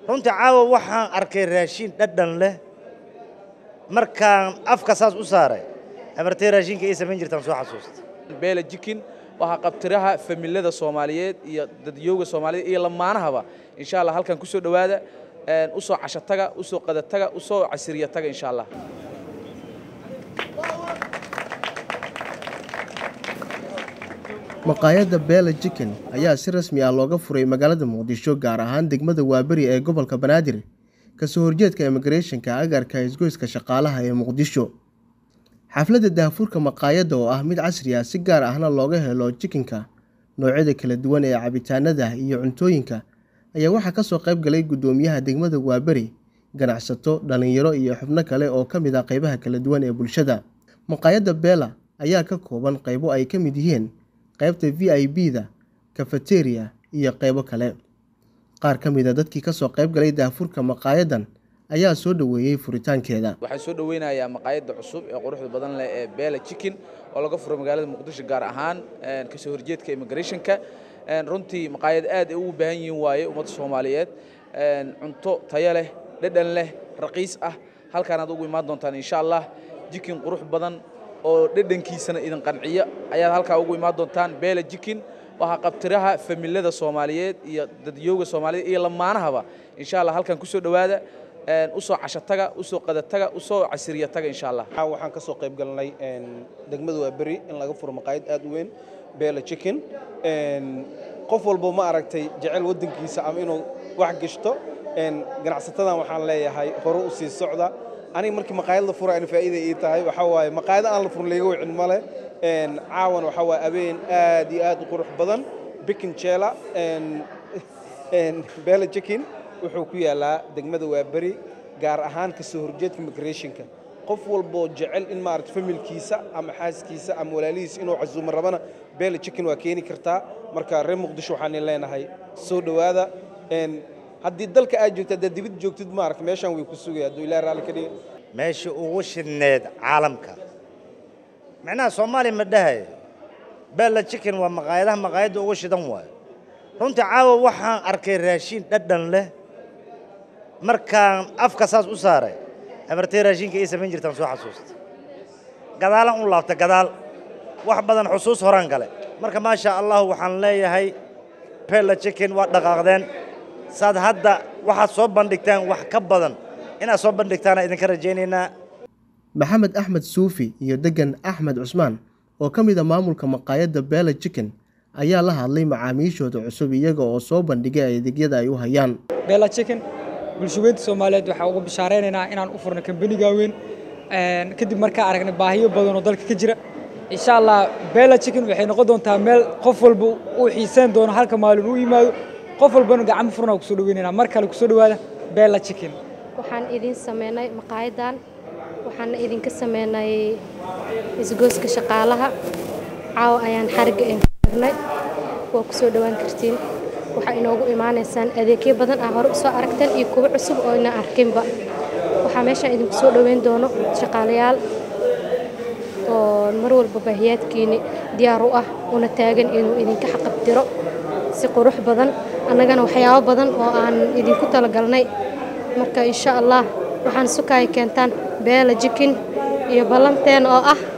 runtii caawa waxaan arkay raashiin dhadhan leh markaan afka saas u saaray amartay raashinka ii samayn jirtaan soo xasuusta beela jikin waxaa qabtiraha familada soomaaliyeed iyo dadyooga soomaaliyeed iyo lamaanahaba insha allah halkan kusoo dhowaada usoo cashataga usoo qadataga usoo casiriyataga insha allah maqaayadda beela jikin ayaa si rasmi ah looga furay magaalada muqdisho gaar ahaan degmada waaberi ee gobolka banaadir kasoo horjeedka immigrethonka agarka isgoyska shaqaalaha ee muqdisho xafladda daahfurka maqaayadda oo ah mid casri ah si gaar ahna looga helo jikinka noocyada kala duwan ee cabitaanada iyo cuntooyinka ayaa waxaa kasoo qayb galay guddoomiyaha degmada waaberi ganacsato dhallinyaro iyo xubno kale oo ka mid ah qaybaha kala duwan ee bulshada maqaayadda beela ayaa ka kooban qaybo ay ka mid yihiin qaybta v i b da kafeteria iyo qaybo kale qaar ka mid a dadkii kasoo qayb galay daahfurka maqaayadan ayaa soo dhoweeyey furitaankeeda waxaan soo dhoweynayaa maqaayadda cusub ee quruxda badan leh ee beela jikin oo laga furay magaalada muqdisho gaar ahaan kasoo horjeedka immigrathonka runtii maqaayad aad ay ugu baahan yihiin waaye ummadda soomaaliyeed cunto tayo leh dhadhan leh raqiis ah halkaan aad ugu imaan doontaan insha allah jikin qurux badan oo dhadhankiisana idin qanciya ayaad halkaa ugu imaan doontaan beela jikin waxaa qabtiraha familada soomaaliyeed iyo dadyooga soomaaliyeed iyo lamaanahaba insha allah halkan kusoo dhowaada usoo cashataga usoo qadataga usoo casiriyataga insha allah waxaan ka soo qayb galnay degmada waa beri in laga furo maqaayad aad u weyn beela chicken qof walbo ma aragtay jecel waddankiisa ama inuu wax gashto ganacsatadan waxaan leeyahay hore u sii socda aniga markii maqaayad la fura ana faa'iida ii tahay waxaa waaye maqaayada aan la furin layga wicin male caawan waxaa waaye abeen aad iyo aad u qurux badan bikin jeela beela chicken wuxuu ku yaalaa degmada waaberi gaar ahaan kasoo horjeedka migrationka qof walboo jecel in maarata familkiisa ama xaaskiisa ama walaalihiisa inuu casuumo rabana beela chicken waa keeni kartaa marka reer muqdisho waxaan leenahay soo dhowaada haddii dalka aad joogto haddaad dibad joogtid maarata meeshaan way ku sugaya hadduu ilaah raalli ka dhiga meesha ugu shidneed caalamka macnaha soomaaliya ma dhahay beella chicken waa maqaayadaha maqaayadda ugu shidan waayo runtii caawa waxaan arkay raashiin dhadhan leh markaan afka saas u saaray amartay raashinka ii samayn jirtaan soo xasuusta gadaalan u laabta gadaal wax badan xusuus horaan gale marka maasha allah waxaan leeyahay beella chicken waa dhaqaaqdeen saad hadda waxaad soo bandhigtaan wax ka badan inaad soo bandhigtaana idinka rajaynaynaa maxamed axmed suufi iyo degan axmed cusmaan oo ka mid a maamulka maqaayadda beela chicken ayaa la hadlay macaamiishooda cusub iyaga oo soo bandhigay adeegyada ay u hayaan beela chicken bulshaweynta soomaaliyeed waxaa ugu bishaareynayna inaan u furno kambaniga weyn kadib markaa aragnay baahiyo badan oo dalka ka jira insha allah beela chicken waxay noqon doontaa meel qof walba uu xiiseyn doono halka maalin u yimaado qof walbana gacmo furnaa kusoo dhaweynayna mar kale kusoo dhawaada beela chicken waxaan idin sameynay maqaayadan waxaana idinka sameynay isgooska shaqaalaha caawa ayaan xarigga inay waa kusoo dhawaan kartiin waxaa inoogu imaanaysaan adeegyo badan ah hore usoo aragteen iyo kuwo cusub oo ina arkinba waxaa meeshaan idinku soo dhoweyn doono shaqaalayaal oo mar walba baahiyaadkiini diyaar u ah una taagan inuu idinka xaqabtiro si qurux badan annagana waxyaabo badan oo aan idinku talagalnay marka insha allah waxaan sukaaya keentaan beela jikin iyo ballanteen oo ah